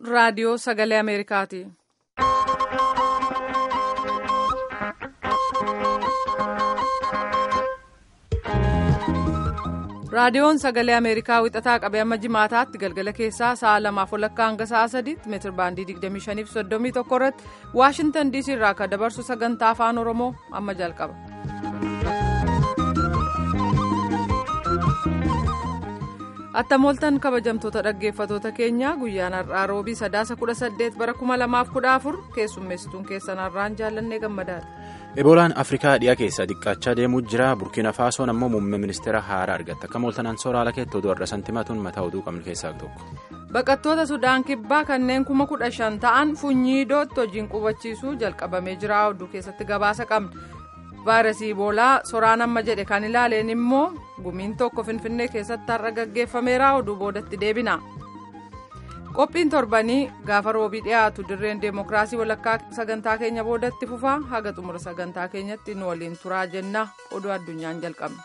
raadiyoo sagalee Ameerikaati. raadiyoon sagalee ameerikaa wixataa qabee amma jimaataatti galgala keessaa sa'a lamaaf walakkaa hanga sa'a sadiitti meetir baandii 25 fi 31 irratti waashintan diisii irraa akka dabarsu sagantaa afaan oromoo amma jalqaba. attamooltan kabajamtoota dhaggeeffatoota keenyaa guyyaan har'aa roobii sadaasa 18 bara 2014 keessummeessituun keessan har'aan jaallannee gammadaadha. eboolaan afrikaa dhiyaa keessaa xiqqaachaa deemuu jira burkiina faasoon ammoo muummee ministeera haaraa argatte akka mooltanaan sooraalaa keetti oduu har'a santimatuun mataa oduu qabnu keessaa tokko. baqattoota sudaan kibbaa kanneen kuma kudha shan ta'an funyiidootti hojiin qubachiisuu jalqabamee jira oduu keessatti gabaasa qabna vaayirasii iboolaa soraan amma jedhe kan ilaaleen immoo gumiin tokko finfinnee keessatti har'a gaggeeffameera oduu boodatti deebina. qophiin torbanii gaafa roobii dhiyaatu dirreen deemokiraasii walakkaa sagantaa keenya boodatti fufaa haga xumura sagantaa keenyatti nu waliin turaa jenna oduu addunyaan jalqabna.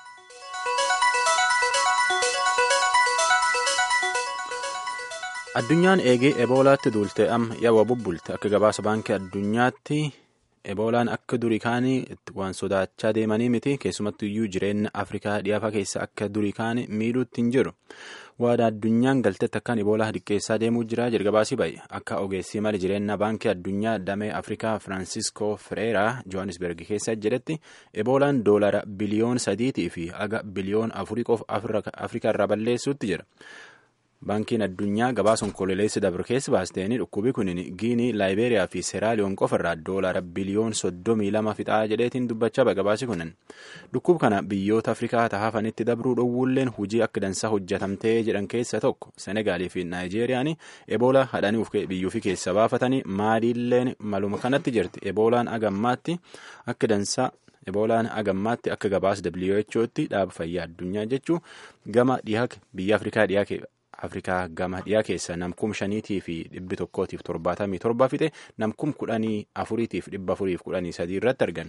addunyaan eegee eboolaatti duulte amma yaa'u bubbulte akka gabaasa baankii addunyaatti eboolaan akka durii kaanii waan sodaachaa deemanii miti keessumattu iyyuu jireenya afrikaa dhiyaafaa keessa akka durii kaanii miidhuutti hin jiru. waada addunyaan galtetti akkaan iboolaa xiqqeessaa deemuu jira jalqabaasii bahe akka ogeessii mali jireenya baankii addunyaa damee afrikaa firaansiskoo fireeraa johannisberg keessa jedhetti eboolaan doolara biliyoon sadiitii fi haga biliyoon afurii qofa afrikaa irraa balleessuutti jira. baankiin addunyaa gabaasa onkololeessi dabre keessa baasteeni dhukkubi kun giinii laayibeeriyaa fi seeraaliyoon qofa irraa doolara biliyoon soddomii lama fixaa jedheetiin dubbachaa bahe gabaasi kunin dhukkub kana biyyoota afrikaa tahafanitti dabruu dhowwulleen hujii akka dansaa hojjatamtee jedhan keessa tokko senegaalii fi naayijeeriyaan eboolaa hadhanii biyyuufi keessa baafatanii maaliilleen maluma kanatti jirti eboolaan agammaatti akka dansaa eboolaan agammaatti akka gabaasa who'tti dhaaba fayyaa addunyaa jechuu gama dhiyaa biyya afrikaa dhiyaa afrikaa gama dhiyaa keessa namkum shaniitii fi dhibbi tokkootiif torbaatamii torba fixe namkum kudhanii afuriitiif dhibba afuriif kudhanii sadii irratti argan.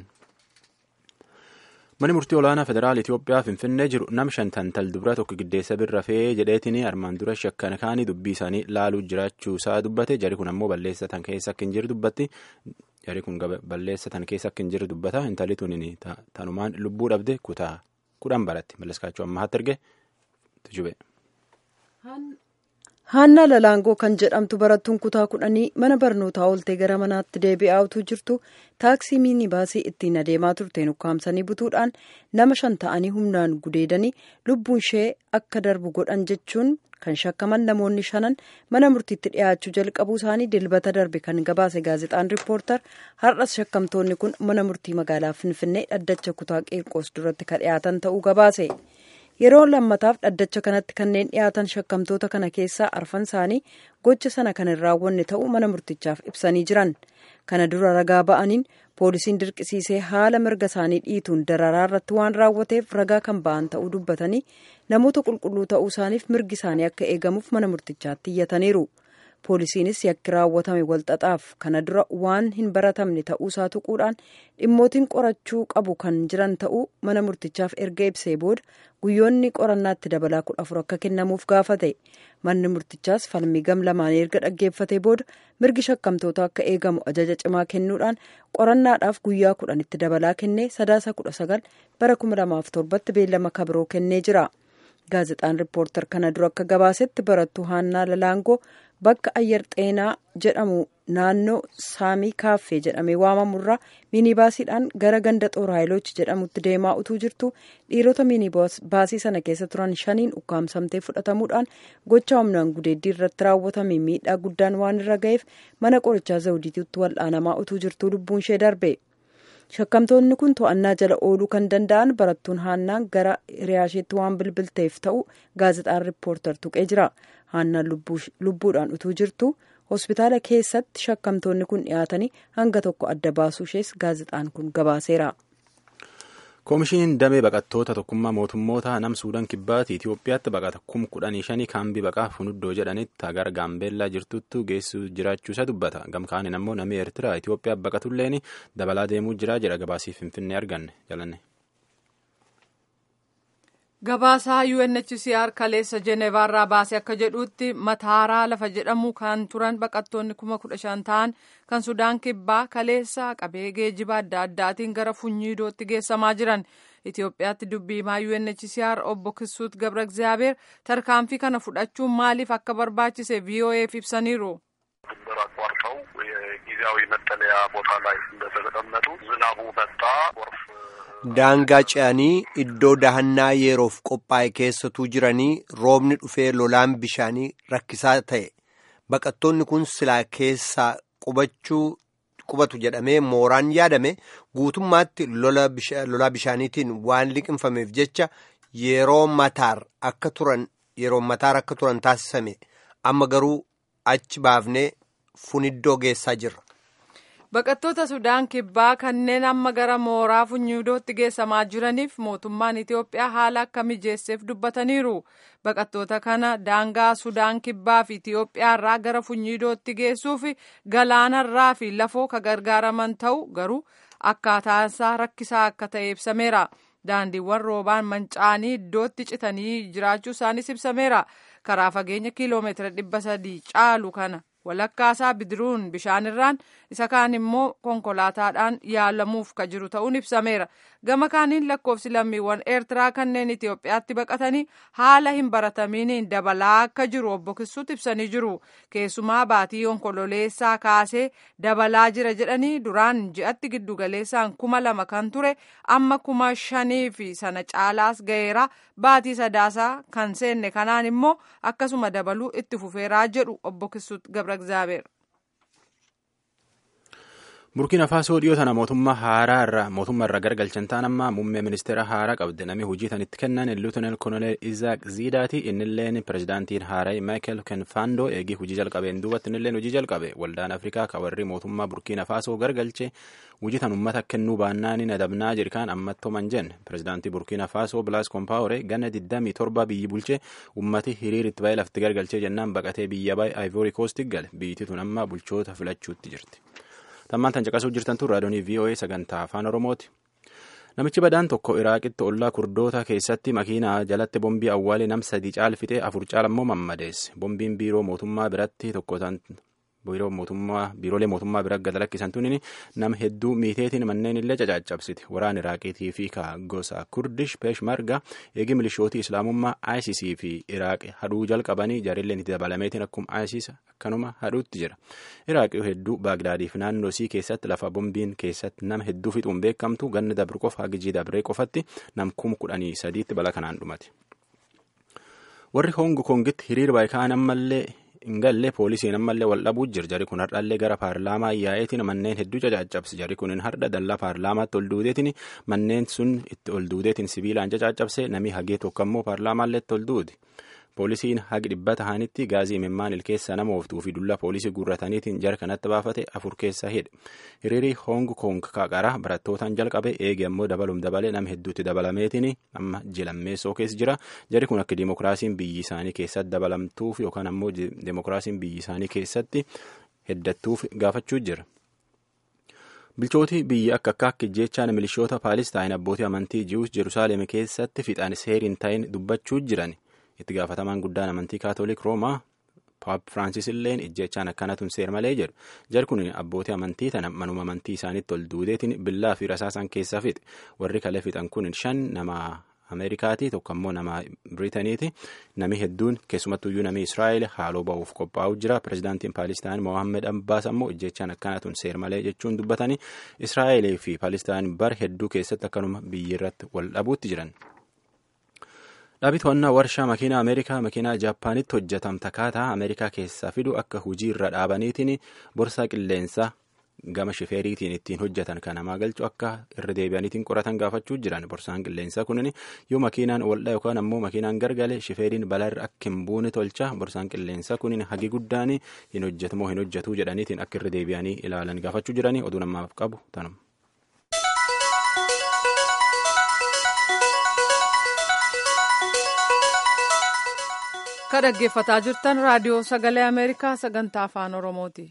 Mani murtii olaanaa federaal Itoophiyaa Finfinnee jiru nam shantan tal dubara tokko giddeessa birra fee jedheetiin armaan dura shakkan kaanii dubbii isaanii laaluu jiraachuu isaa dubbate jari kun ammoo balleessatan keessa akka hin jiru dubbatti jari kun balleessatan keessa akka hin jiru dubbata intalli tun tanumaan lubbuu dhabde kutaa kudhan baratti malleskaachuu ammaatti arge tujube. Haannaa Lalaangoo kan jedhamtu barattuun kutaa kudhanii mana barnootaa ooltee gara manaatti deebi'aa utuu jirtu taaksii miinibaasii ittiin adeemaa turteen ukkaamsanii butuudhaan nama shan ta'anii humnaan gudeedanii lubbuun ishee akka darbu godhan jechuun kan shakkaman namoonni shanan mana murtiitti dhiyaachuu jalqabuu isaanii dilbata darbe kan gabaase gaazexaan riippoortar har'as shakkamtoonni kun mana murtii magaalaa finfinnee dhaddacha kutaa qeerqoos duratti kan dhiyaatan ta'uu gabaase. yeroo lammataaf dhaddacha kanatti kanneen dhiyaatan shakkamtoota kana keessaa arfan isaanii gocha sana kan hin raawwanne ta'uu mana murtichaaf ibsanii jiran kana dura ragaa ba'aniin poolisiin dirqisiisee haala mirga isaanii dhiituun dararaa irratti waan raawwateef ragaa kan ba'an ta'uu dubbatanii namoota qulqulluu ta'uu isaaniif mirgi isaanii akka eegamuuf mana murtichaatti iyyataniiru. poolisiinis yakki raawwatame walxaxaaf kana dura waan hin baratamne ta'uusaa tuquudhaan dhimmootiin qorachuu qabu kan jiran ta'uu mana murtichaaf erga ibsee booda guyyoonni qorannaatti dabalaa kudha afur akka kennamuuf gaafate manni murtichaas falmii gam lamaan erga dhaggeeffatee booda mirgi shakkamtoota akka eegamu ajaja cimaa kennuudhaan qorannaadhaaf guyyaa kudhanitti dabalaa kennee sadaasa kudha sagal bara kuma lamaaf torbatti beellama kabiroo kennee jira. gaazexaan riippoortar kana dura akka gabaasetti barattuu haannaa lalaangoo bakka ayyar xeenaa jedhamu naannoo saamii kaaffee jedhamee waamamurraa miinibaasiidhaan gara ganda xooraayilochi jedhamutti deemaa utuu jirtu dhiirota miinibaasii sana keessa turan shaniin ukkaamsamtee fudhatamuudhaan gocha humnaan gudeeddii irratti raawwatame miidhaa guddaan waan irra ga'eef mana qorichaa zawdiitiitti wal'aanamaa utuu jirtuu lubbuun ishee darbe. shakkamtoonni kun to'annaa jala ooluu kan danda'an barattuun haannaan gara hiriyaasheetti waan bilbilteef ta'u gaazexaan riippoortar tuqee jira haannaan lubbuudhaan utuu jirtu hospitaala keessatti shakkamtoonni kun dhiyaatanii hanga tokko adda baasuu ishees gaazexaan kun gabaaseera. koomishiniin damee baqattoota tokkummaa mootummoota nam suudaan kibbaatti itiyoophiyaatti baqata kum kudhanii shanii kaambii baqaa funuddoo jedhanitti agar gaambeellaa jirtutti geessu jiraachuusaa dubbata gamkaanin ammoo namni eertiraa itiyoophiyaa baqatulleen dabalaa deemuu jira jedha gabaasii finfinnee arganne jalanne. Gabaasaa UNHCR kaleessa Jeneevaarraa baasee akka jedhutti mataaraa lafa jedhamu kan turan baqattoonni kuma kudha shan ta'an kan Sudaan kibbaa kaleessa qabee geejiba adda addaatiin gara Funyiidootti geessamaa jiran. Itoophiyaatti dubbii himaa UNHCR obbo Kisuut Gabra Egzaabeer tarkaanfii kana fudhachuun maaliif akka barbaachise VOA'f ibsaniiru. ድንበር አቋርጠው የጊዜያዊ መጠለያ ቦታ ላይ እንደተቀመጡ ዝናቡ መጣ፣ ጎርፍ daangaa ce'anii iddoo dahannaa yeroof qophaa'e keessatuu jiranii roobni dhufee lolaan bishaanii rakkisaa ta'e baqattoonni kun silaa keessaa qubachuu qubatu jedhamee mooraan yaadame guutummaatti lolaa bishaaniitiin waan liqinfameef jecha yeroo mataar akka turan yeroo mataar akka turan taasisame amma garuu achi baafnee funiddoo geessaa jirra. Baqattoota Sudaan kibbaa kanneen amma gara mooraa Funyiidootti geessamaa jiraniif mootummaan Itoophiyaa haala akka mijeesseef dubbataniiru. Baqattoota kana daangaa Sudaan kibbaa fi Itoophiyaarraa gara Funyiidootti geessuuf galaanarraa fi lafoo ka gargaaraman ta'u garuu akkaataansaa rakkisaa akka ta'e ibsameera. Daandiiwwan roobaan manca'anii iddootti citanii jiraachuu isaanis ibsameera. Karaa fageenya kiiloomeetira dhibba sadii caalu kana walakkaasaa bidiruun bishaanirraan isa kaan immoo konkolaataadhaan yaalamuuf ka jiru ta'uun ibsameera. Gama kaaniin lakkoofsi lammiiwwan Eertiraa kanneen Itoophiyaatti baqatanii haala hin baratamiiniin dabalaa akka jiru obbo Kisuut ibsanii jiru. Keessumaa baatii onkololeessaa kaasee dabalaa jira jedhanii duraan ji'atti giddugaleessaan kuma lama kan ture amma kuma shanii fi sana caalaas ga'eera. Baatii sadaasaa kan seenne kanaan immoo akkasuma dabaluu itti fufeeraa jedhu obbo Kisuut Gabra Egzaabeer. burkiina faasoo dhiyoo tana mootummaa haaraa irraa mootummaa irraa gargalchan ta'an amma muummee ministeera haaraa qabde namni hojii tan itti kennan luutenel koloneel izaak ziidaati innilleen pirezidaantiin haaraa maayikel kenfaandoo eegii hojii jalqabeen duubatti innilleen hojii jalqabe waldaan afrikaa ka warri mootummaa burkiina faasoo gargalche hojii tan ummata kennuu baannaan nadabnaa jirkaan ammattooman jenne pirezidaantii burkiina faasoo bilaas kompaawore ganna 27 biyyi bulche ummati hiriir itti baay'ee lafti gargalchee jennaan baqatee biyya baay'ee aayivoorii koostii gale biyyittii tun amma bulchoota filachuutti jirti. tammaan tan caqasuu jirtan tun raadiyoonii VOA sagantaa afaan oromooti. Namichi badaan tokko Iraaqitti ollaa kurdoota keessatti makiinaa jalatti bombii awwaalee nam sadii caalfitee afur caalammoo mammadeesse. Bombiin biiroo mootummaa biratti tokko biiroo mootummaa biiroolee mootummaa bira gad lakkisan tunin nama hedduu miiteetiin manneen illee cacaccabsite waraan iraaqiitii fi ka gosa kurdish peeshmarga eegi milishootii islaamummaa isis fi iraaq haduu jalqabanii jaarilleen itti dabalameetiin akkuma isis akkanuma haduutti jira iraaqii hedduu baagdaadiif naannoo sii keessatti lafa bombiin keessatti nama hedduu fixuun beekamtu ganna dabre qofa hagijii dabree qofatti nam kum kudhanii sadiitti bala kanaan dhumate warri hong kongitti hiriir baayikaan ammallee hin galle poolisiin ammallee wal dhabuu jira jari kun hardhallee gara paarlaamaa yaa'eetiin manneen hedduu cacaccabse jari kun har'a dallaa paarlaamaatti ol duudeetiin manneen sun itti ol duudeetiin sibiilaan cacaccabse namni hagee tokko ammoo paarlaamaallee itti ol duude poolisiin hagi dhibba tahanitti gaazii imimmaan ilkeessa nama ooftuu fi dulla poolisii guurrataniitiin jara kanatti baafate afur keessa hidhe hiriirii hong kong qaqara barattootaan jalqabe eege ammoo dabalum dabalee nama hedduutti dabalameetiin amma jilammeessoo keessa jira jari kun akka dimokiraasiin biyyi isaanii keessatti dabalamtuuf yookaan ammoo dimokiraasiin biyyi isaanii keessatti heddattuuf gaafachuu jira. bilchooti biyya akka akka akka jechaan milishoota paalistaayin abbootii amantii ji'uus jerusaaleem keessatti fixaan seeriin ta'in dubbachuu jiran itti gaafatamaan guddaan amantii kaatolik roomaa paap firaansis illeen ijjechaan akkanatun seer malee jedhu jar kun abbootii amantii tana manuma amantii isaaniitti ol duudeetiin billaa fi rasaasan keessaa fixe warri kale fixan kun shan nama ameerikaati tokko ammoo nama biriitaniiti nami hedduun keessumattuyyuu nami israa'el haaloo ba'uuf qophaa'u jira pirezidaantiin paalistaan mohaammed abbaas ammoo ijjechaan akkanatun seer malee jechuun dubbatanii israa'elee fi paalistaan bar hedduu keessatti akkanuma biyyi irratti wal dhabuutti jiran. Dhaabii to'annaa warshaa makiinaa Ameerikaa makiinaa Jaappaanitti hojjetamta kaataa Ameerikaa keessaa fidu akka hujii irra dhaabaniitiin borsaa qilleensaa gama shifeeriitiin ittiin hojjetan kan namaa galchu akka irra deebi'aniitiin qoratan gaafachuu jiran borsaan qilleensaa kunin yoo makiinaan waldhaa yookaan ammoo makiinaan gargale shifeeriin balaarra akka hin buune tolcha borsaan qilleensaa kunin hagi guddaan hin hojjetamoo hin hojjetuu jedhaniitiin akka irra deebi'anii ilaalan gaafachuu jiranii oduu namaaf qabu tanuma. ka dhaggeeffataa jirtan raadiyoo sagalee ameerikaa sagantaa afaan oromooti.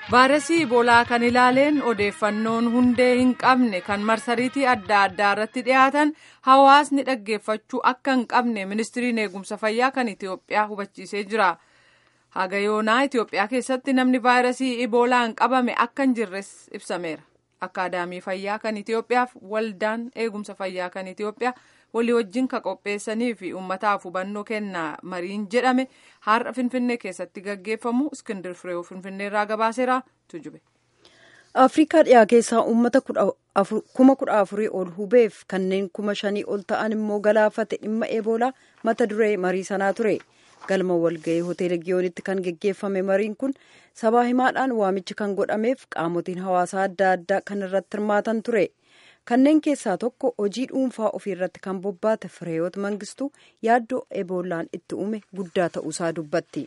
vaayirasii iboolaa kan ilaaleen odeeffannoon hundee hin qabne kan marsariitii adda addaa irratti dhiyaatan hawaasni dhaggeeffachuu akka hin qabne ministiriin eegumsa fayyaa kan itiyoophiyaa hubachiisee jira haga yoonaa itiyoophiyaa keessatti namni vaayirasii iboolaan qabame akka hin jirres ibsameera akkaadaamii fayyaa kan itiyoophiyaaf waldaan eegumsa fayyaa kan itiyoophiyaa walii wajjin ka qopheessanii fi uummataaf hubannoo kennaa mariin jedhame har'a finfinnee keessatti gaggeeffamu iskindir fireewu finfinneerraa gabaaseera tujube. afrikaa dhiyaa keessaa uummata kuma kudha afurii ol hubeef kanneen kuma shanii ol ta'an immoo galaafate dhimma eeboolaa mata duree marii sanaa ture galma walga'ii hoteela giyoonitti kan geggeeffame mariin kun sabaa himaadhaan waamichi kan godhameef qaamotiin hawaasaa adda addaa kan irratti hirmaatan ture. kanneen keessaa tokko hojii dhuunfaa ofii irratti kan bobbaate fireeyoot mangistuu yaaddoo eboolaan itti uume guddaa ta'uusaa dubbatti.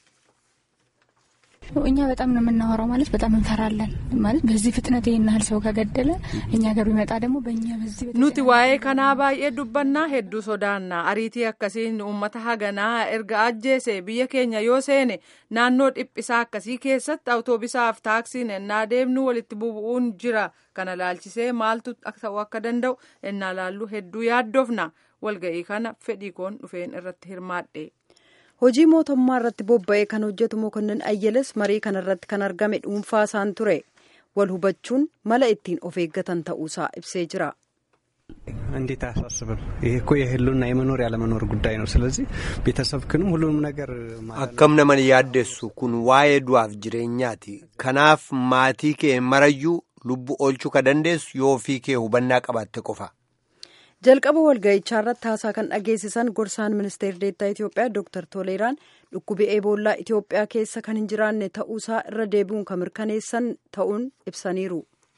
እኛ በጣም ነው የምናወራው ማለት በጣም እንፈራለን ማለት በዚህ ፍጥነት ይህን ያህል ሰው ከገደለ እኛ ገር ቢመጣ ደግሞ በእኛ በዚህ nuti waa'ee kanaa baay'ee dubbannaa hedduu sodaannaa ariitii akkasiin uummata haganaa erga ajjeese biyya keenya yoo seene naannoo dhiphisaa akkasii keessatti awutoobisaaf taaksiin ennaa deemnu walitti bubu'uun jira kana laalchisee maaltu ta'uu akka danda'u ennaa laallu hedduu yaaddofna walga'ii kana fedhii koon dhufeen irratti hirmaadhe. hojii mootummaa irratti bobba'ee kan hojjetu mokonnin ayyeles marii kana irratti kan argame dhuunfaa isaan ture wal hubachuun mala ittiin of eeggatan ta'uusaa ibsee jira. እንዴት አያሳስብም? ይሄ እኮ የህልውና የመኖር ያለመኖር ጉዳይ ነው። ስለዚህ ቤተሰብክንም ሁሉንም ነገር akkam nama yaaddeessu kun waa'ee du'aaf jireenyaati kanaaf maatii kee marayyuu lubbuu oolchuu ka dandeessu yoo ofii kee hubannaa qabaatte qofa. jalqaba walga'ichaa irratti haasaa kan dhageessisan gorsaan ministeera deettaa itiyoophiyaa dooktar toleeraan dhukkubi eeboollaa itiyoophiyaa keessa kan hin jiraanne ta'uusaa irra deebi'uun kan mirkaneessan ta'uun ibsaniiru.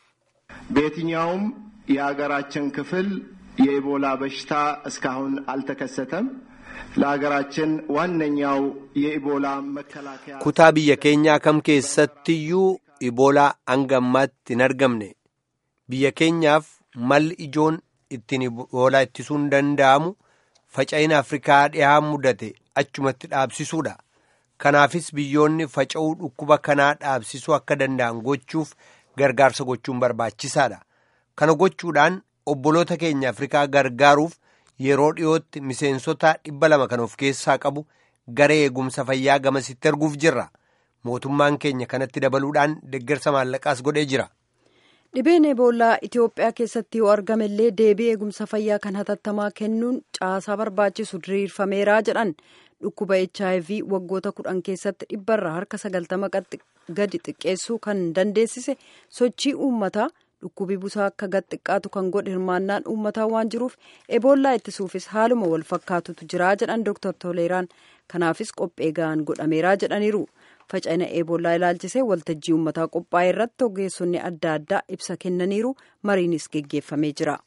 በየትኛውም የሀገራችን ክፍል የኢቦላ በሽታ እስካሁን አልተከሰተም። ለሀገራችን ዋነኛው የኢቦላ መከላከያ kutaa biyya keenyaa kam keessattiyyuu iboolaa hanga ammaatti hin argamne biyya keenyaaf malli ijoon ittiin iboolaa ittisuun danda'amu faca'ina afrikaa dhihaa mudate achumatti dhaabsisuudha kanaafis biyyoonni faca'uu dhukkuba kanaa dhaabsisuu akka danda'an gochuuf gargaarsa gochuun barbaachisaadha kana gochuudhaan obboloota keenya afrikaa gargaaruuf yeroo dhiyootti miseensota dhibba lama kan of keessaa qabu garee eegumsa fayyaa gamasitti erguuf jirra mootummaan keenya kanatti dabaluudhaan deeggarsa maallaqaas godhee jira. dhibeen eeboollaa itiyoophiyaa keessatti yoo argamellee deebii eegumsa fayyaa kan hatattamaa kennuun caasaa barbaachisu diriirfameeraa jedhan dhukkuba hiv waggoota kudhan keessatti dhibbarraa harka sagaltama gadi xiqqeessuu kan dandeessise sochii uummataa dhukkubi busaa akka gad xiqqaatu kan godhe hirmaannaan uummataa waan jiruuf eboollaa ittisuufis haaluma wal fakkaatutu jiraa jedhan dooktar toleeraan kanaafis qophee ga'aan godhameeraa jedhaniiru. faca'ina eeboollaa ilaalchisee waltajjii uummataa qophaa'e irratti ogeessonni adda addaa ibsa kennaniiru mariinis geggeeffamee jira.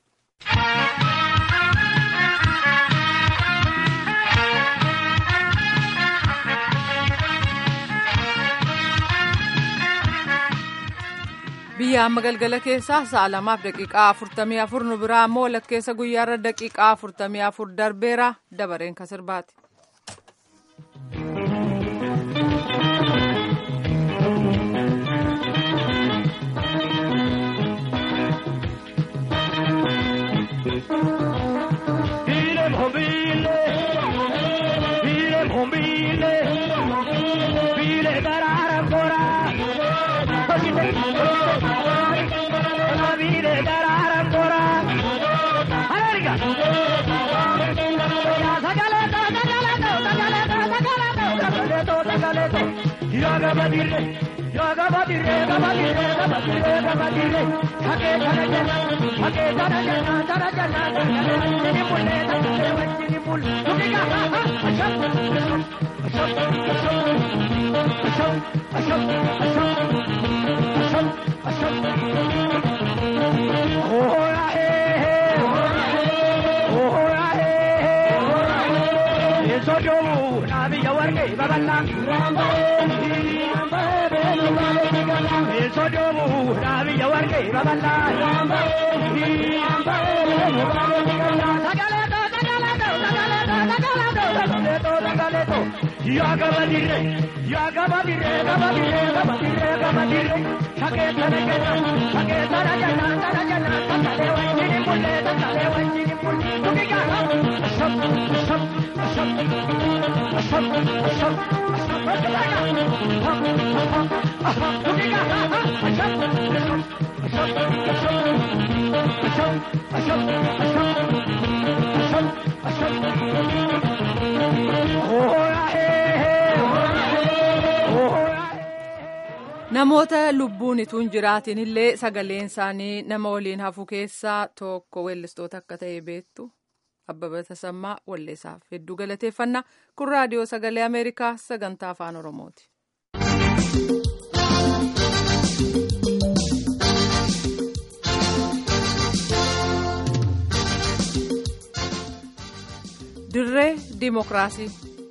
biyya amma galgala keessaa sa'a lamaaf daqiiqaa afurtamii afur nu biraa ammoo walakkeessa guyyaarra daqiiqaa afurtamii afur darbeera dabareen kan sirbaati. yaa gaba dirre yaa gaba dirre gaba dirre gaba dirre gaba dirre shakeessa nagana shakeessa nagana kana jana kakale wajjini mulle kakale wajjini mulle tuki gaha ashab ashab ashab ashab ashab ashab tuki gaha ashab ashab ashab ashab ashab Namoota lubbuun ituun jiraatin illee sagaleen isaanii nama waliin hafu keessaa tokko weellistoota akka ta'e beektu Abbaba Tasammaa Walleessaaf hedduu galateeffannaa kun raadiyoo sagalee Ameerikaa sagantaa afaan Oromooti. Dirree Dimookiraasii.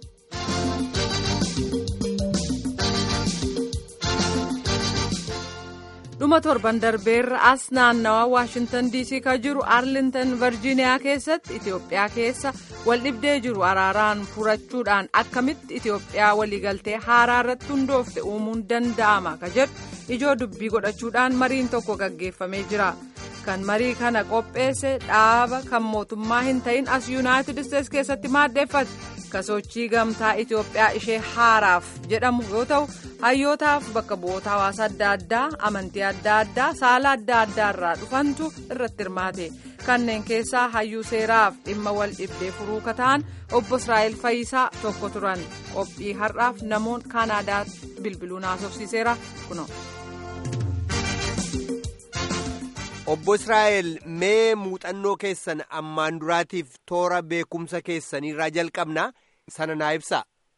dhuma torban darbeerra as naannawaa waashintan diisii kan jiru arlintan virjiiniyaa keessatti itiyoophiyaa keessa waldhibdee jiru araaraan furachuudhaan akkamitti itiyoophiyaa waliigaltee haaraa irratti hundoofte uumuun danda'ama ka jedhu ijoo dubbii godhachuudhaan mariin tokko gaggeeffamee jira kan marii kana qopheesse dhaaba kan mootummaa hin ta'in as yuunaayitid isteets keessatti maaddeeffate kasochii gamtaa itiyoophiyaa ishee haaraaf jedhamu yoo ta'u hayyootaaf bakka bu'oota hawaasa adda addaa amantii adda addaa saala adda addaa irraa dhufantu irratti hirmaate kanneen keessaa hayyuu seeraaf dhimma wal dhibdee furuu kata'an obbo israa'el fayyisaa tokko turan qophii har'aaf namoon kaanaadaa bilbiluun haasofsiiseera kuno. Obbo Israa'el mee muuxannoo keessan ammaan duraatiif toora beekumsa keessaniirraa jalqabna sana naa ibsaa.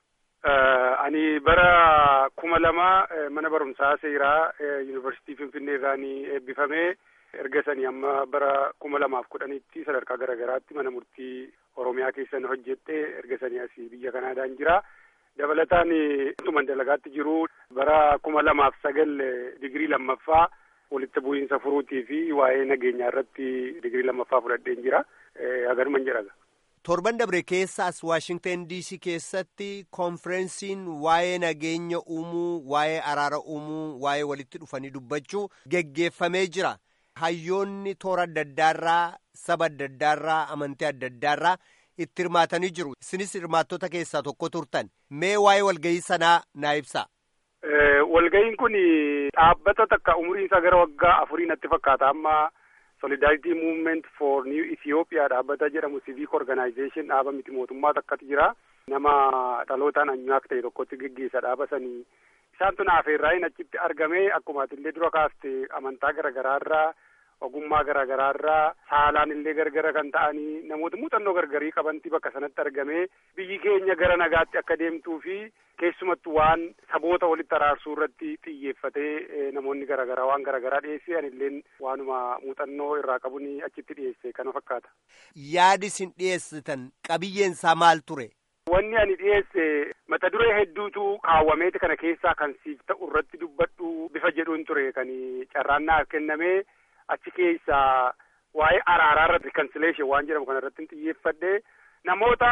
Ani bara kuma lama mana barumsaa seeraa yuunivarsiitii Finfinnee irraa ni eebbifamee erga sanii amma bara kuma lamaaf kudhanitti sadarkaa garaagaraatti mana murtii Oromiyaa keessan hojjedhe erga sanii asii biyya Kanaadaan jira. Dabalataan tuman dalagaatti jiru bara kuma lamaaf sagal digirii lammaffaa walitti bu'iinsa furuutii fi waa'ee nageenyaa irratti digirii lammaffaa fudhadheen jira. Haganuman jedhaga. torban dabre keessaas waashingtan diisii keessatti konferensiin waa'ee nageenya uumuu waa'ee araara uumuu waa'ee walitti dhufanii dubbachuu geggeeffamee jira hayyoonni toora adda addaarraa saba adda addaarraa amantii adda addaarraa itti hirmaatanii jiru isinis hirmaattota keessaa tokko turtan mee waa'ee walgahii sanaa naa ibsaa. walgahiin kun dhaabbata takka umuriin isaa gara waggaa afurii natti fakkaata amma. solidarity movement for new ethiopia dhaabbata jedhamu civic organization dhaaba miti mootummaa takkatu jira nama dhalootaan anyuwaak ta'e tokkotti geggeessa dhaaba sanii isaan tun afeerraayin achitti argame akkuma atillee dura kaaste amantaa garagaraarraa ogummaa garagaraarraa saalaan illee gargara kan ta'anii namoota muuxannoo gargarii qabanti bakka sanatti argame biyyi keenya gara nagaatti akka deemtuu fi keessumattu waan saboota walitti araarsuu irratti xiyyeeffatee namoonni garagaraa waan garagaraa dhiyeesse anilleen waanuma muuxannoo irraa qabuni achitti dhiyeesse kana fakkaata. Yaadi isin dhiyeessitan qabiyyeen isaa maal ture? Wanni ani dhiyeesse mata duree hedduutu kaawwameeti kana keessaa kan siif ta'u irratti dubbadhu bifa jedhuun ture kan carraan naaf kenname achi keessaa waa'ee araaraa irratti reconciliation waan jedhamu kana irratti xiyyeeffadhe. namoota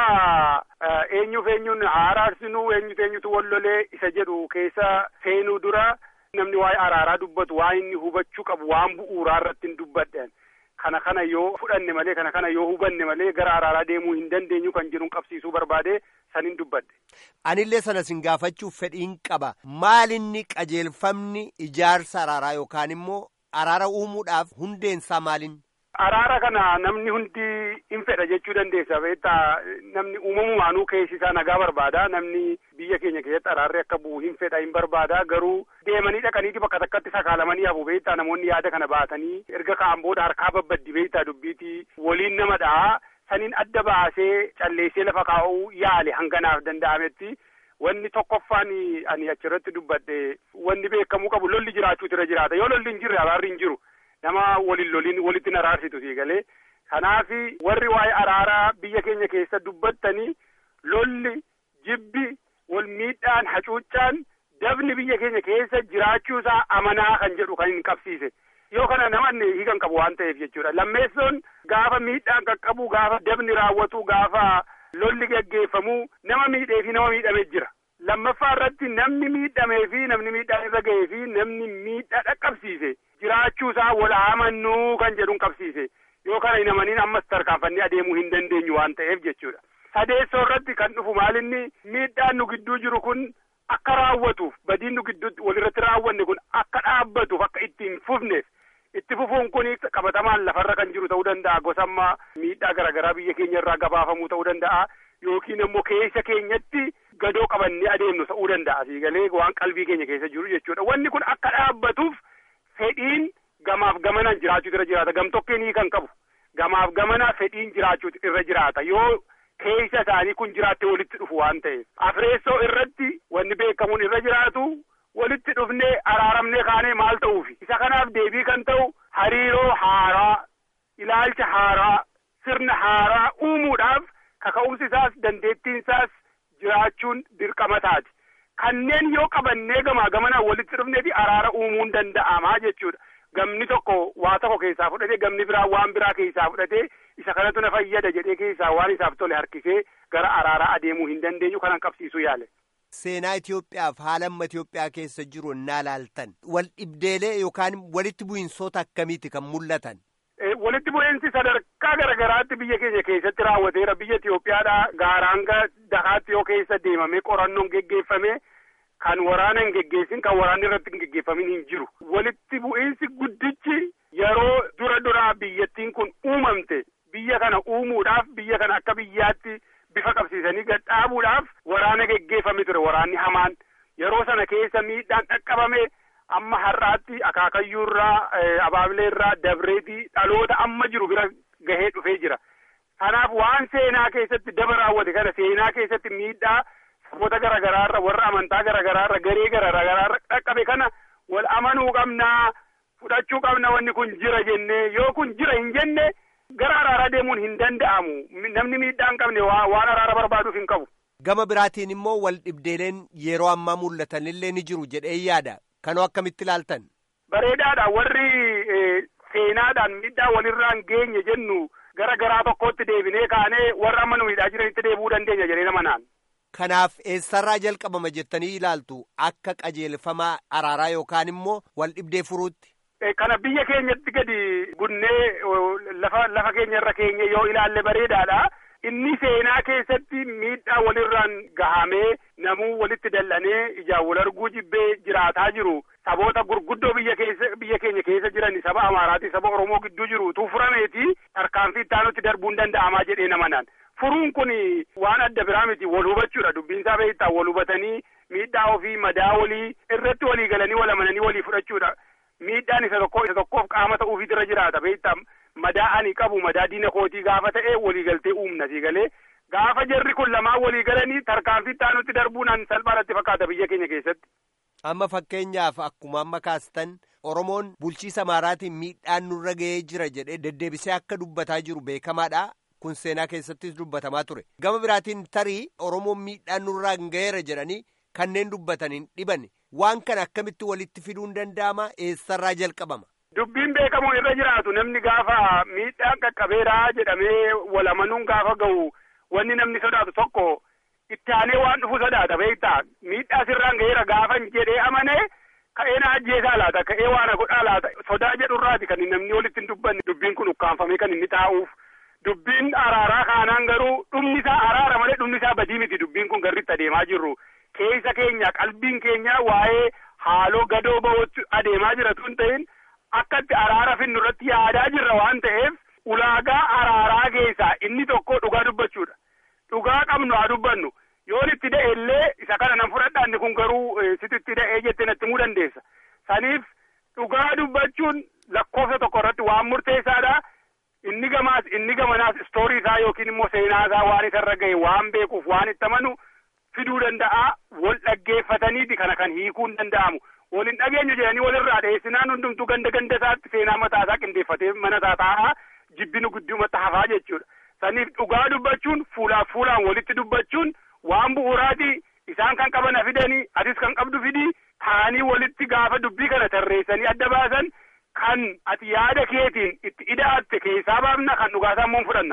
eenyuuf eenyuun araarsinuu eenyutu eenyutu wallolee isa jedhu keessa seenuu dura namni waa'ee araaraa dubbatu waa inni hubachuu qabu waan bu'uuraa irratti hin dubbadhen kana kana yoo fudhanne malee kana kana yoo hubanne malee gara araaraa deemuu hin dandeenyu kan jedhuun qabsiisuu barbaade sanin dubbadhe. Anillee sana sin gaafachuuf fedhiin qaba maalinni qajeelfamni ijaarsa araaraa yookaan immoo araara uumuudhaaf hundeensaa maalin? Araara kana namni hundi hin fedha jechuu dandeessa beektaa namni uumamumaanuu keessi isaa nagaa barbaada namni biyya keenya keessatti araarri akka bu'u hin fedha hin barbaada garuu deemanii dhaqaniiti bakka takkatti sakaalamanii hafu beektaa namoonni yaada kana baatanii erga ka'an booda harkaa babbaddi beektaa dubbiiti waliin nama dha'a saniin adda baasee calleessee lafa kaa'uu yaale hanganaaf danda'ametti wanni tokkoffaan ani achirratti dubbadhe wanni beekamuu qabu lolli jiraachuutu irra jiraata yoo lolli hin jirre araarri hin jiru. nama waliin loliin walitti hin araarsitu sii galee kanaaf warri waa'ee araaraa biyya keenya keessa dubbattanii lolli jibbi wal miidhaan hacuuccaan dabni biyya keenya keessa jiraachuu isaa amanaa kan jedhu kan hin qabsiise yoo kana namanni hiikan qabu waan ta'eef jechuudha lammeessoon gaafa miidhaan qaqqabu gaafa dabni raawwatu gaafa lolli geggeeffamuu nama miidhee fi nama miidhamee jira. Lammaffaa irratti namni miidhamee fi namni miidhaan irra ga'ee fi namni miidhaa dhaqqabsiise jiraachuu isaa wal amannuu kan jedhuun qabsiise yoo kana hin amaniin ammas tarkaanfannee adeemuu hin dandeenyu waan ta'eef jechuudha. Sadeessoo irratti kan dhufu maalinni miidhaan nu gidduu jiru kun akka raawwatuuf badiin nu gidduutti walirratti raawwanne kun akka dhaabbatuuf akka itti hin fufneef itti fufuun kun qabatamaan lafarra kan jiru ta'uu danda'a gosammaa miidhaa garaagaraa biyya keenya irraa gabaafamuu ta'uu danda'a yookiin immoo keessa keenyatti gadoo qabannee adeemnu ta'uu danda'a siigalee waan qalbii keenya keessa jiru jechuudha wanni kun akka dhaabbatuuf fedhiin gamaaf gamanaan jiraachuu irra jiraata gamtokkeenii kan qabu gamaaf gamana fedhiin jiraachuu irra jiraata yoo keessa isaanii kun jiraattee walitti dhufu waan ta'eef afreessoo irratti wanni beekamuun irra jiraatu walitti dhufnee araaramnee kaanee maal ta'uufi isa kanaaf deebii kan ta'u hariiroo haaraa ilaalcha haaraa sirna haaraa uumuudhaaf kaka'umsi isaas dandeettiin isaas jiraachuun dirqama taati kanneen yoo qabannee gamaa gamanaan walitti dhufnee fi araara uumuun danda'amaa jechuudha. Gamni tokko waa tokko keessaa fudhatee gamni biraa waan biraa keessaa fudhatee isa kanatu na fayyada jedhee keessaa waan isaaf tole harkisee gara araaraa adeemuu hin dandeenyu kanan qabsiisuu yaale. Seenaa Itoophiyaaf haala amma Itoophiyaa keessa jiru naa laaltan wal dhibdeelee yookaan walitti bu'iinsoota akkamiiti kan mul'atan. Walitti bu'iinsi sadarkaa garaagaraatti biyya keenya keessatti raawwateera biyya Itoophiyaadhaa gaaraanga dakaatti yoo keessa deemamee qorannoon geggeeffame. kan waraana hin geggeessin kan waraanni irratti hin geggeeffamin hin jiru walitti bu'iinsi guddichi yeroo dura duraa biyyattiin kun uumamte biyya kana uumuudhaaf biyya kana akka biyyaatti bifa qabsiisanii gadhaabuudhaaf waraana geggeeffame ture waraanni hamaan yeroo sana keessa miidhaan dhaqqabame amma har'aatti akaakayyuurraa abaabileerraa dabreetii dhaloota amma jiru bira gahee dhufee jira kanaaf waan seenaa keessatti daba raawwate kana seenaa keessatti miidhaa saboota garaagaraarra warra amantaa garaagaraarra garee garaagaraarra dhaqqabe kana wal amanuu qabnaa fudhachuu qabna wanni kun jira jennee yoo kun jira hin jenne gara araaraa deemuun hin danda'amu namni miidhaa hin qabne waan araara barbaaduuf hin qabu. Gama biraatiin immoo wal dhibdeeleen yeroo ammaa mul'atan illee ni jiru jedhee yaada kanoo akkamitti ilaaltan. Bareedaadha warri seenaadhaan miidhaa walirraan geenye jennu gara garaa tokkotti deebinee kaanee warra amma nu miidhaa jiranitti deebi'uu dandeenya jedhee nama naan. Kanaaf eessarraa jalqabama jettanii ilaaltu akka qajeelfamaa araaraa yookaan immoo wal dhibdee furuutti. Kana biyya keenyatti gadi bunnee lafa lafa keenya irra keenye yoo ilaalle bareedaadha. Inni seenaa keessatti miidhaa walirraan gahamee namuu walitti dallanee ijaan wal arguu jibbee jiraataa jiru. Saboota gurguddoo biyya keessa biyya keenya keessa jiran saba Amaaraati saba Oromoo gidduu jiru tuufurameeti tarkaanfii ittaanutti darbuun danda'amaa jedhee nama naan. Furuun kun waan adda biraa miti wal hubachuudha dubbiinsaa beektaa wal hubatanii miidhaa ofii madaa walii irratti walii galanii wal amananii walii fudhachuudha. Miidhaan isa tokko isa tokkoof qaama ta'uufiitu irra jiraata beektaa madaa ani qabu madaa diina kootii gaafa ta'e walii galtee uumna sii galee gaafa jarri kun lamaan walii galanii tarkaanfii ittaanutti darbuun salphaadhatti fakkaata biyya keenya keessatti. Amma fakkeenyaaf akkuma amma kaastan Oromoon bulchiisa Amaaraatiin miidhaan nurra ga'ee jira jedhee deddeebisee akka dubbataa jiru beekamaadha. Kun seenaa keessattis dubbatamaa ture. Gama biraatiin tarii Oromoon miidhaan nurraa ga'eera jedhanii kanneen dubbataniin dhiban waan kana akkamitti walitti fiduun danda'ama eessarraa jalqabama. Dubbiin beekamuun irra jiraatu namni gaafa miidhaan qaqqabeeraa jedhamee wal amanuun gaafa ga'u wanni namni sodaatu tokko itti aanee waan dhufu sodaata beektaa miidhaa sirraan ga'eera gaafa jedhee amanee ka'ee na ajjeesaa laata ka'ee waan godhaa laata sodaa jedhurraati kan namni walitti hin dubbanne dubbiin kun ukkaanfamee kan inni taa'uuf. Dubbiin araaraa kaanaan garuu dhumni isaa araara malee dhumni isaa badii miti dubbiin kun garritti adeemaa jirru keessa keenya qalbiin keenya waa'ee haaloo gadoo ba'uutti adeemaa jira tun ta'in akkatti araara finnu irratti yaadaa jirra waan ta'eef ulaagaa araaraa keessaa inni tokko dhugaa dubbachuudha. Dhugaa qabnu haa dubbannu yoon itti da'e illee isa kana nan fudhadha inni kun garuu sititti da'ee jettee natti himuu dandeessa. Saniif dhugaa dubbachuun lakkoofsa tokko irratti waan murteessaadha. Inni gamaas inni gamanaas istoorii isaa yookiin immoo seenaa isaa waan isarra ga'e waan beekuuf waan itti amanu fiduu danda'a wal dhaggeeffataniiti kana kan hiikuun danda'amu wal hin dhageenyu jedhanii walirraa dhiyeessinaan hundumtuu ganda ganda isaatti seenaa mataa isaa qindeeffatee mana isaa taa'aa jibbinu guddumatti hafaa jechuudha. Saniif dhugaa dubbachuun fuulaaf fuulaan walitti dubbachuun waan bu'uuraati isaan kan qaban fidanii atis kan qabdu fidii taa'anii walitti gaafa dubbii kana tarreessanii adda baasan. Kan ati yaada keetiin itti ida'atte keessaa baafna kan dhugaasaa immoo fudhanna.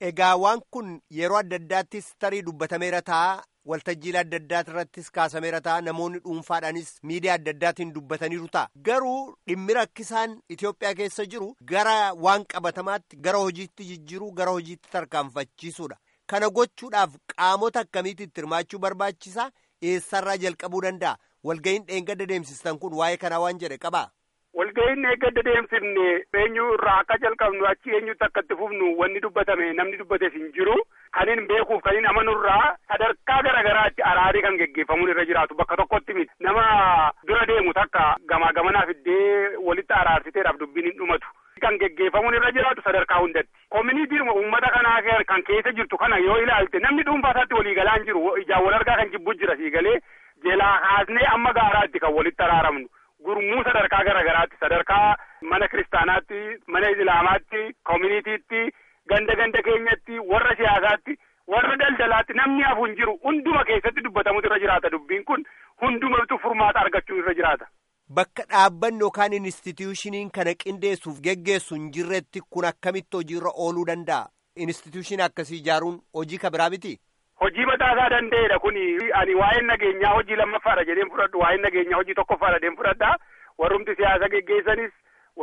Egaa waan kun yeroo adda addaattis tarii dubbatameera ta'a. Waltajjiilee adda addaa irrattis kaasameera ta'a. Namoonni dhuunfaadhaanis miidiyaa adda addaatiin dubbataniiru ta'a. Garuu dhimmi rakkisaan Itoophiyaa keessa jiru gara waan qabatamaatti gara hojiitti jijjiiruu gara hojiitti tarkaanfachiisuudha. Kana gochuudhaaf qaamota akkamiitti hirmaachuu barbaachisaa? Eessarraa jalqabuu danda'a? Walga'iin dheengadda deemsistan kun waa'ee kanaa waan jedhe qabaa? Walga'iin eeggadda deemsifne eenyu irraa akka jalqabnu achi eenyutti akka itti fufnu wanni dubbatame namni dubbates hin jiru. Kanin beekuuf kanin amanurraa sadarkaa garaagaraatti araarii kan geggeeffamuun irra jiraatu bakka tokkotti miti. Nama dura deemu takka gamaa gamanaa fiddee walitti araarsiteedhaaf dubbiin hin dhumatu. Kan geggeeffamuun irra jiraatu sadarkaa hundatti. Koominiitiin uummata kanaa kan keessa jirtu kana yoo ilaalte namni dhuunfaa isaatti walii galaa hin jiru. Ijaan wal argaa kan jibbu jira siigalee jalaa haasnee amma gaaraatti kan walitti araaramnu. Gurmuu sadarkaa garaagaraatti sadarkaa mana kiristaanaatti mana islaamaatti koominiitiitti ganda ganda keenyatti warra siyaasaatti warra daldalaatti namni hafu hin jiru hunduma keessatti dubbatamutu irra jiraata dubbiin kun hundumatu furmaata argachuu irra jiraata. Bakka dhaabbanni yookaan instituushiniin kana qindeessuuf geggeessu hin jirretti kun akkamitti hojiirra ooluu danda'a? Instituushinii akkasii ijaaruun hojii ka biraa miti? Hojii mataasaa danda'edha kuni ani waa'een nageenyaa hojii lammaffaadha jedheen fudhadhu waa'een nageenyaa hojii tokkoffaadha jedheen fudhadha warrumti siyaasa geggeessanis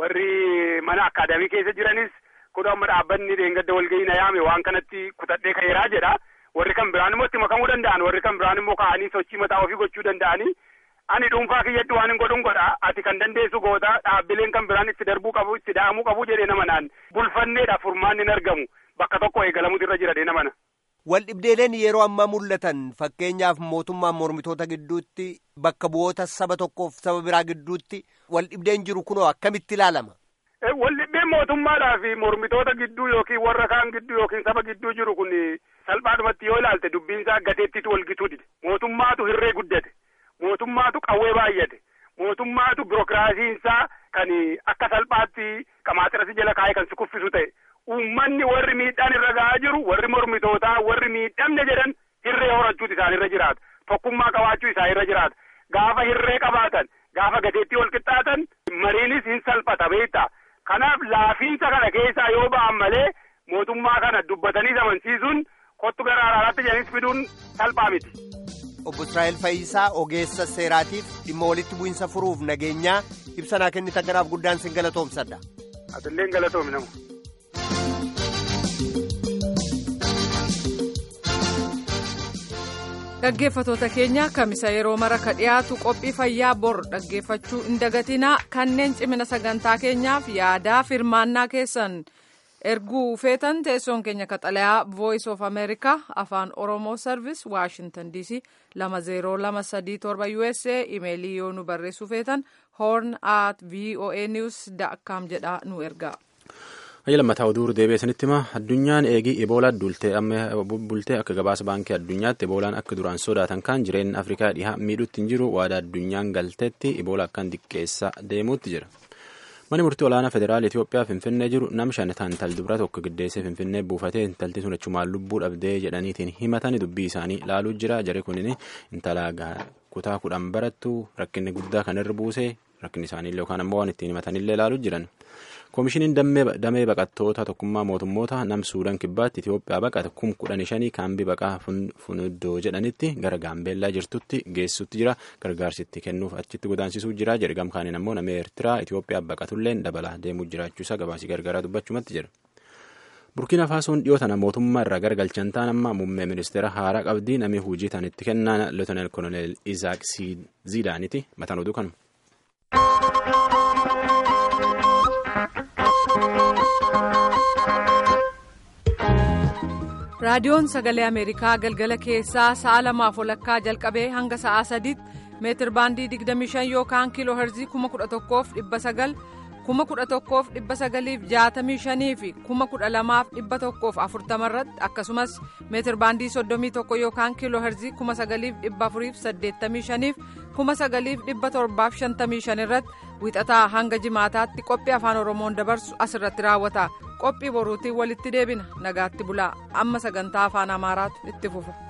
warri mana akaadaamii keessa jiranis kun amma dhaabbanni dheengadda walgahii na yaame waan kanatti kutadhee ka'eeraa jedha warri kan biraan immoo itti makamuu danda'an warri kan biraan immoo ka'anii sochii mataa ofii gochuu danda'anii ani dhuunfaa kiyyatti waan hin godhun godha ati kan dandeessu goota dhaabbileen kan biraan itti darbuu qabu itti da'amuu qabu jedhee nama naan bulfanneedha furmaanni hin argamu bakka tokko eegalamutu irra jira deena mana. Waldhibdeeleen yeroo ammaa mul'atan fakkeenyaaf mootummaan mormitoota gidduutti bakka bu'oota saba tokkoof saba biraa gidduutti waldhibdeen jiru kunoo akkamitti ilaalama? Waldhibdeen mootummaadhaa fi mormitoota gidduu yookiin warra kaan gidduu yookiin saba gidduu jiru kun salphaadhumatti yoo ilaalte dubbiin isaa gateettitu walgituu dide. Mootummaatu hirree guddate. Mootummaatu qawwee baay'ate. Mootummaatu birokiraasiinsaa kan akka salphaatti qamaaxirasi jala kaa'ee kan si kuffisu ta'e. Uummanni warri miidhaan irra ga'aa jiru warri mormitootaa warri miidhamne jedhan hirree horachuutu isaan irra jiraata. Tokkummaa qabaachuu isaan irra jiraata. Gaafa hirree qabaatan gaafa gateettii wal qixxaatan mariinis hin salphata beektaa. Kanaaf laafiinsa kana keessaa yoo ba'an malee mootummaa kana dubbatanii amansiisuun kottu gara araaraatti jedhanis fiduun salphaa miti. Obbo Israa'el Fayyisaa ogeessa seeraatiif dhimma walitti bu'insa furuuf nageenyaa ibsanaa kennitan kanaaf guddaan sin galatoomsadha. Atilleen galatoomi namu. Dhaggeeffatoota keenya kamisa yeroo mara ka dhiyaatu qophii fayyaa bor dhaggeeffachuu hin dagatinaa kanneen cimina sagantaa keenyaaf yaadaa firmaannaa keessan erguu feetan teessoon keenya kaxalayaa voice of america afaan oromoo service washington dc lama zeeroo lama sadii torba usa imeelii yoo nu barreessuu feetan horn at voa news com jedhaa nu ergaa. Hayya lammataa oduu deebi'eessanitti hima addunyaan eegii eboolaa duultee amma bultee akka gabaasa baankii addunyaatti eboolaan akka duraan sodaatan kan jireenya afrikaa dhihaa miidhuutti hin jiru waadaa addunyaan galteetti eboolaa akkan xiqqeessaa deemuutti jira. Mani murtii olaanaa federaala Itoophiyaa Finfinnee jiru nam shan ta'an tal dubara tokko giddeessee Finfinnee buufatee intalti sun achumaan lubbuu dhabdee jedhaniitiin himatanii dubbii isaanii ilaaluu jira. Jari kunin intala kutaa kudhan barattu rakkinni guddaa kan irra buusee rakkinni isaaniillee yookaan ammoo waan ittiin himatanillee ilaaluu jiran. Koomishiniin damee baqattoota tokkummaa mootummoota nam suudaan kibbaatti Itoophiyaa baqata kum kudhanii shanii kaambii baqaa funuddoo jedhanitti gara gaambeellaa jirtutti geessutti jira gargaarsitti kennuuf achitti godaansisuu jira jedhe gamkaaniin ammoo namni Eertiraa Itoophiyaa baqatulleen dabalaa deemuu jiraachuusaa gabaasii gargaaraa dubbachumatti jira. Burkiina Faasoon dhiyoo tana mootummaa irraa garagalchan ta'an amma muummee ministeera haaraa qabdii namni hojii tan itti kennaan Lootenel Koloneel Izaak Ziidaaniti mataan oduu kanuma. raadiyoon sagalee ameerikaa galgala keessaa sa'a lamaaf walakkaa jalqabee hanga sa'aa sadiitti meetir baandii 25 yookaan kiiloo herzii 11,900 11,965 fi 12,140 irratti akkasumas meetir baandii 31 yookaan kiiloo herzii 9,485 fi 9,755 irratti wixataa hanga jimaataatti qophii afaan oromoon dabarsu asirratti raawwata qophii boruutiin walitti deebina nagaatti bulaa amma sagantaa afaan amaaraatu itti fufa.